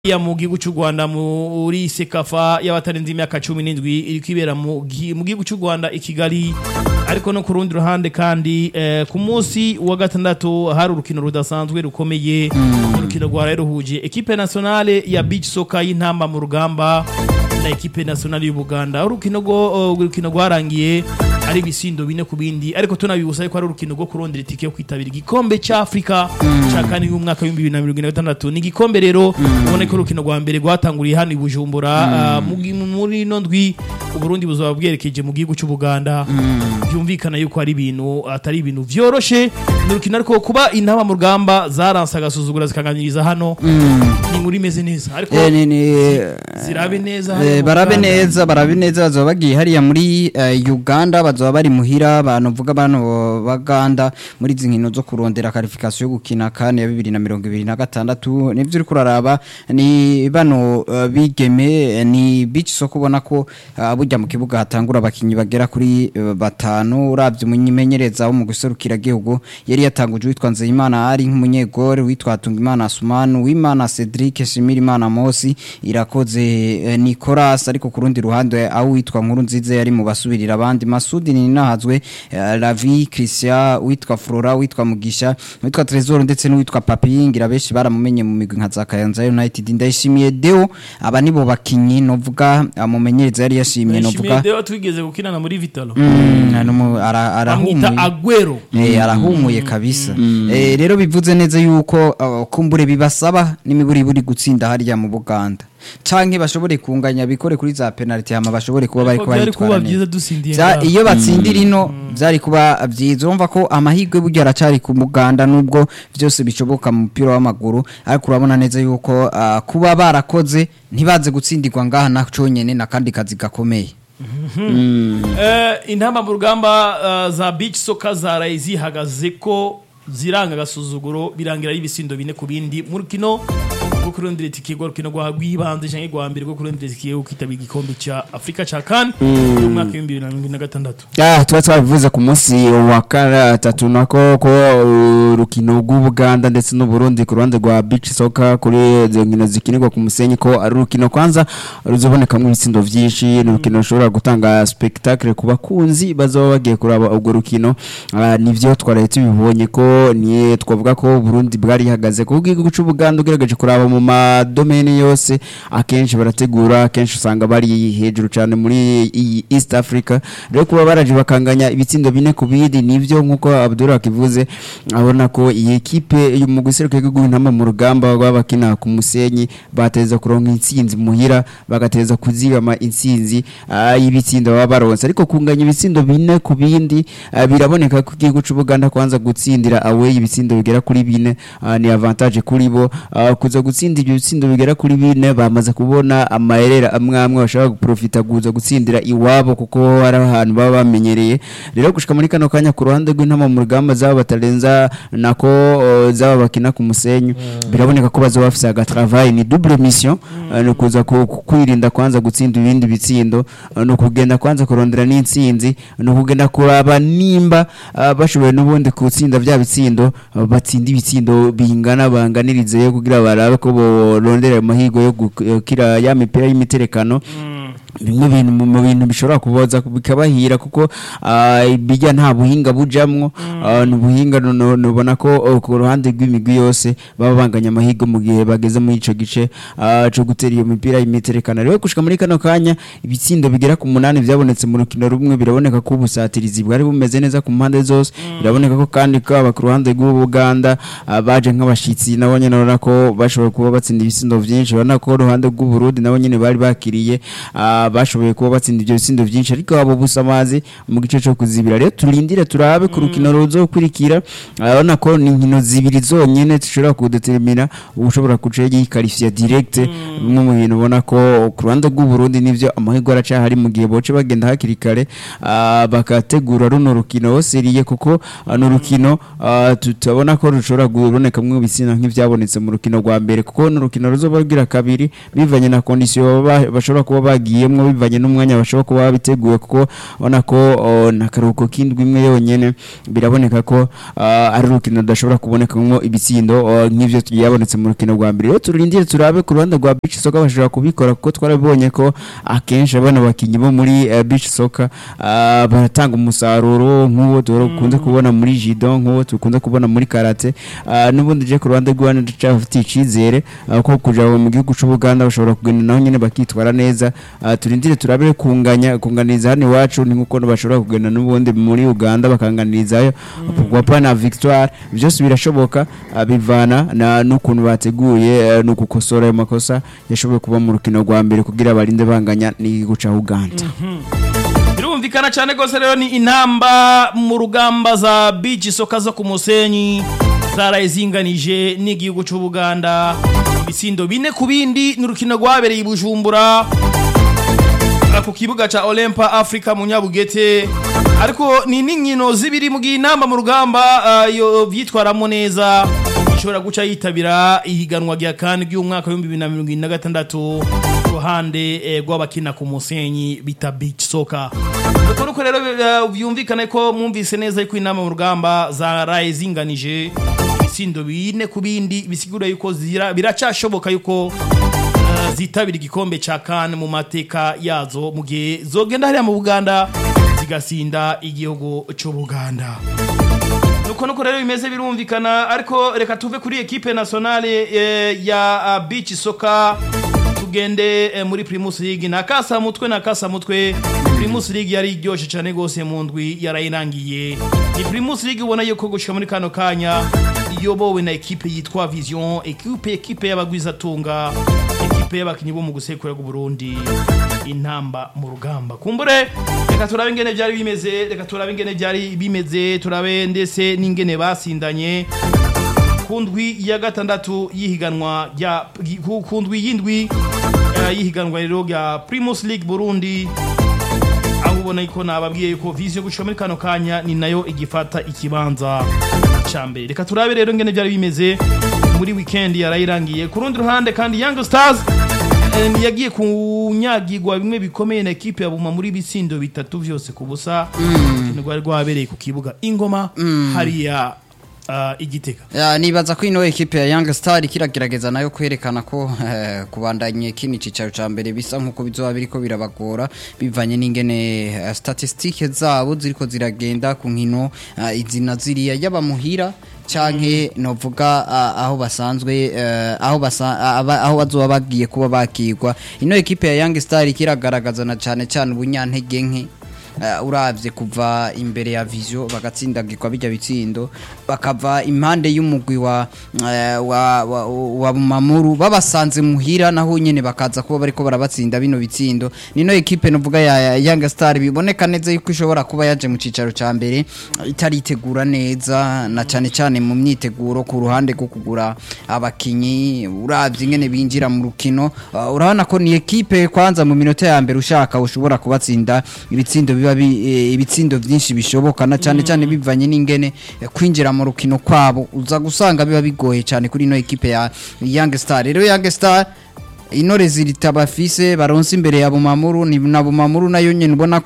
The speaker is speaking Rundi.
ya mu gihugu cy'u Rwanda muri sekafa y'abatarenze imyaka 17 iri kwibera mu gi- mu gihugu cy'u Rwanda i Kigali ariko no ku rundi ruhande kandi eh, ku munsi wa gatandatu hari urukino rudasanzwe rukomeye urukino rwaraye ruhuje equipe nationale ya beach soccer y'intamba mu rugamba na equipe nationale y'u Buganda urukino rwo urukino rwarangiye ari ibisindo bine ku bindi ariko tunabibutsa ko ari urukino rwo kurondera itike yo kwitabira igikombe cy'Afrika cya kane y'umwaka w'ibihumbi bibiri na mirongo ine na gatandatu ni igikombe rero ubona ko urukino rwa mbere rwatanguriye hano i Bujumbura ah, mu gi- muri ino ndwi Uburundi buzaba bwerekeje mu gihugu cy'u Buganda byumvikana yuko ari ibintu atari ibintu vyoroshe ni urukino ariko kuba intaba mu rugamba zaranse agasuzugura zikaganiriza hano ni muri meze neza ariko Eh, ni- ni- zirabe neza Eh, hano mu barabe Buganda. neza barabe neza bazoba bagiye hariya muri eh, Uganda bazoba bari muhira abantu vuga bano baganda muri izi nkino zo kurondera qualification yo gukina kane ya 2026 nivyo uri kuraraba ni bano eh, bigeme eh, ni beach so kubona ko eh, burya mu kibuga hatangura abakinyi bagera kuri eh, batanu uravye umunyimenyereza wo mu guserukira gihugu yari yatanguje witwa Nzeyimana ari nk'umunyegore witwa Tungimana Asumani wimana Cedric Shimirimana Mosi irakoze eh, Nicolas ariko ku rundi ruhande aho witwa nkuru nziza yari mu basubirira abandi Masudi ni nahazwe eh, Lavi Christian witwa Flora witwa Mugisha witwa Trezor ndetse n'uwitwa Papi ngira benshi baramumenye mu migwi nka za Kayanza United ndayishimiye Deo aba nibo bakinyi novuga amumenyereza yari yashimye Ndayishimiye novuga Deo twigeze gukinana muri Vitalo Mm, numu- ara- bamwita arahumuye Aguero Eh, arahumuye kabisa Eh, rero bivuze neza yuko uh, kumbure bibasaba n'imiburiburi gutsinda hariya mu Buganda canke bashobore kunganya bikore kuri za penalty hama bashobore kuba bari Ariko byari kuba kuba byiza dusindiye Vya- ngaho. iyo batsindira ino byari kuba byiza urumva ko amahirwe burya aracari ku muganda nubwo byose bishoboka mu mupira w'amaguru ariko urabona neza yuko ah, kuba barakoze ntibaze gutsindirwa ngaha na conyene na kandi kazi gakomeye Eh, intamba mu rugamba eh, za beach soccer zaraye zihagaze ko ziranga agasuzuguro birangira ari ibisindo bine ku bindi mu rukino rwo kurondera itike rwo rukino rwa rw'ibanze canke rwa mbere rwo kurondera itike yo kwitabira igikombe ca Afrika ca CAN mu mwaka w'ibihumbi bibiri na mirongo ine na gatandatu Ah, tuba twabivuze ku munsi wa gatatu nako ko urukino rw'Ubuganda ndetse n'Uburundi ku ruhande rwa beach soccer kuri izo nkino zikinirwa ku musenyi ko ari urukino kwanza ruzobonekamo ibitsindo vyinshi ni urukino rushobora gutanga spectacle ku bakunzi bazaba bagiye kuraba urwo rukino Ah, nivyo twaraye tubibonye ko ni twavuga ko Burundi bwari ihagaze ku bw'igihugu c'Ubuganda ugerageje kuraba mu madomeni yose akenshi barategura akenshi usanga bari hejuru cyane muri iyi East Africa rero kuba baraje bakanganya ibitsindo bine ku bindi nivyo nkuko Abdul akivuze abona ko iyi ekipe yo mu guseruka igihugu intama mu rugamba babakina ku musenyi bateza kuronka intsinzi muhira bagateza kuzibama intsinzi ah, y'ibitsindo baba baronse ariko kunganya ibitsindo bine ku bindi ah, biraboneka ko igihugu c'Ubuganda kwanza gutsindira away ibitsindo bigera kuri bine ah, ni avantage kuri bo ah, kuza gutsinda ibyo bitsindo bigera kuri bine bamaze kubona amayerera amwe amwe bashobora guprofita kuza gutsindira iwabo kuko hari ahantu baba bamenyereye rero gushika muri kano kanya ku ruhande rw'intama mu rugamba zaba batarenza nako uh, zaba bakina ku musenyi biraboneka ko bazoba bafise aga travail ni double mission uh, ni kuza ku- ku- kwirinda kwanza gutsinda ibindi bitsindo uh, ni ukugenda kwanza kurondera n'intsinzi ni ukugenda kuraba nimba uh, bashoboye n'ubundi gutsinda bya bitsindo uh, batsinda ibitsindo bingana banganirizeyo kugira barabe ko borondera amahirwe yo gukira ya mipira y'imiterekano bimwe bintu mu mu bintu bishobora kuboza bikabahira kuko ah, bijya nta buhinga bujamwo ah, ni ubuhinga no- no- nubona ko oh, ku ruhande rw'imigwi yose baba banganya amahirwe mu gihe bageze muri ico gice ah, co gutera iyo mipira y'imiterekano rero gushika muri kano kanya ibitsindo bigera ku munani vyabonetse mu rukino rumwe biraboneka ko ubusatirizi bwari bumeze neza ku mpande zose biraboneka ko kandi kaba ku ruhande rw'Ubuganda ah, baje nk'abashitsi nabo nyene urabona ko bashoboye kuba batsinda ibitsindo vyinshi urabona ko uruhande rw'Uburundi nabo nyene bari bakiriye ah, bashoboye kuba batsinda ivyo bitsindo vyinshi ariko abo busamazi mu gice co kuzibira rero turindire turabe ku rukino ruzokurikira urabona ko ni inkino zibiri zonyene zishobora kudetermina ushobora kuca yikarifya direct bimwe mu bintu ubona ko ku ruhande rw'Uburundi nivyo amahirwe aracahari mu gihe boce bagenda hakiri kare ah, bakategura runo rukino seriye kuko ah, ni urukino ah, tutabona ko rushobora kubonekamwo ibitsina nk'ivyabonetse mu rukino rwa mbere kuko ni urukino ruzoba rugira kabiri bivanye na kondisiyo baba- bashobora kuba bagiye bagiyemwo bivanye n'umwanya bashobora kuba babiteguye kuko ubona ko oh, n'akaruhuko k'indwi imwe yonyene biraboneka ko ah, ari urukino rudashobora kubonekamo ibitsindo oh, nk'ivyo byabonetse mu rukino rwa mbere rero turindire turabe ku ruhande rwa beach soccer bashobora kubikora kuko twarabibonye ko akenshi abana bakinyi bo muri eh, beach soccer ah, baratanga umusaruro nk'uwo dukunze kubona muri judo nk'uwo dukunze kubona muri karate Ah, n'ubundi je ku ruhande rw'abana ndacafitiye icizere ah, ko kuja mu gihugu c'ubuganda bashobora kugenda naho nyene bakitwara neza Ah, turindire turabe kunganya kunganiriza hano iwacu ni nkuko bashobora kugenda n'ubundi muri uganda bakanganirizayo pourquoi na victoire byose birashoboka ah, bivana na n'ukuntu bateguye eh, no gukosora ayo makosa yashoboye kuba mu rukino rwa mbere kugira barinde banganya n'igihugu ca uganda birumvikana cyane rwose rero ni intamba mu rugamba za beach soka zo ku musenyi zaraye zinganije n'igihugu cy'ubuganda ibisindo bine ku bindi ni urukino rwabereye i bujumbura ku kibuga ca Olympa Africa mu Nyabugete ariko ni n'inkino zibiri mu gihe inamba mu rugamba ah, yo vyitwaramo neza ishobora guca yitabira ihiganwa rya kan ry'umwaka wa 2026 ruhande eh, rw'abakina ku musenyi bita beach soccer Nuko nuko rero eh, byumvikane ko mwumvise neza yuko inama mu rugamba zaraye zinganije ibisindo bine ku bindi bisigura yuko zira biracashoboka yuko uh, zitabira igikombe ca kan mu mateka yazo mu gihe zogenda hariya mu Buganda zigasinda igihugu c'Ubuganda nuko nuko rero bimeze birumvikana ariko reka tuve kuri equipe nationale eh, ya uh, beach soccer tugende eh, muri Primus League na kasa mutwe na kasa mutwe Primus League yari iryoshe cyane gose mu ndwi yarayirangiye ni Primus League ubona yuko gushika muri kano kanya iyobowe na equipe yitwa Vision equipe equipe y'abagwizatunga equipe y'abakinyi bo mu gusekura bw'u Burundi intamba mu rugamba kumbure reka turabe ingene byari bimeze reka turabe ingene byari bimeze turabe ndetse n'ingene basindanye ku ndwi ya gatandatu y'ihiganwa rya ku- ku ndwi y'indwi eh, y'ihiganwa rero rya Primus League Burundi aho ubona ko nababwiye yuko vision gushika muri kano kanya ni nayo igifata ikibanza ca mbere reka turabe rero ngene byari bimeze muri weekend yarayirangiye ku rundi ruhande kandi Young Stars eh, yagiye kunyagirwa bimwe bikomeye na ekipe ya Buma muri bitsindo bitatu vyose ku busa urukino rwari rwabereye ku kibuga ingoma hariya ah, igitega Ya, nibaza ko ino ekipe ya Young Star kiragerageza nayo kwerekana ko eh, kubandanye kini cicaro ca mbere bisa nkuko bizoba biriko birabagora bivanye n'ingene eh, statistike zabo ziriko ziragenda ku nkino eh, izina ziriya yaba muhira canke novuga ah, aho basanzwe eh, aho basa aba- aho bazoba bagiye kuba bakirwa ino ekipe ya Young Star kiragaragaza na cane cane ubunyantege nke Uh, uravye kuva imbere ya visio bagatsindagirwa bijya bitsindo bakava impande y'umugwi wa, uh, wa, wa, wa mamuru babasanze muhira naho nyene bakaza kuba bariko barabatsinda bino bitsindo nino ekipe novuga ya, ya Young Star biboneka neza yuko ishobora kuba yaje mu cicaro ca mbere uh, itaritegura neza na cane cane mu myiteguro ku ruhande rwo kugura abakinyi uravye ingene binjira mu rukino uh, urabona ko ni ekipe kwanza mu minota ya mbere ushaka ushobora kubatsinda ibitsindo biba bi- eh, ibitsindo byinshi bishoboka na cyane cyane bivanye n'ingene eh, kwinjira mu rukino kwabo uza gusanga biba bigoye cyane kuri ino ekipe ya Young Star rero Young Star intore ziritabafise baronse imbere ya Bumamuru ni na Bumamuru nayo nyene ubona ko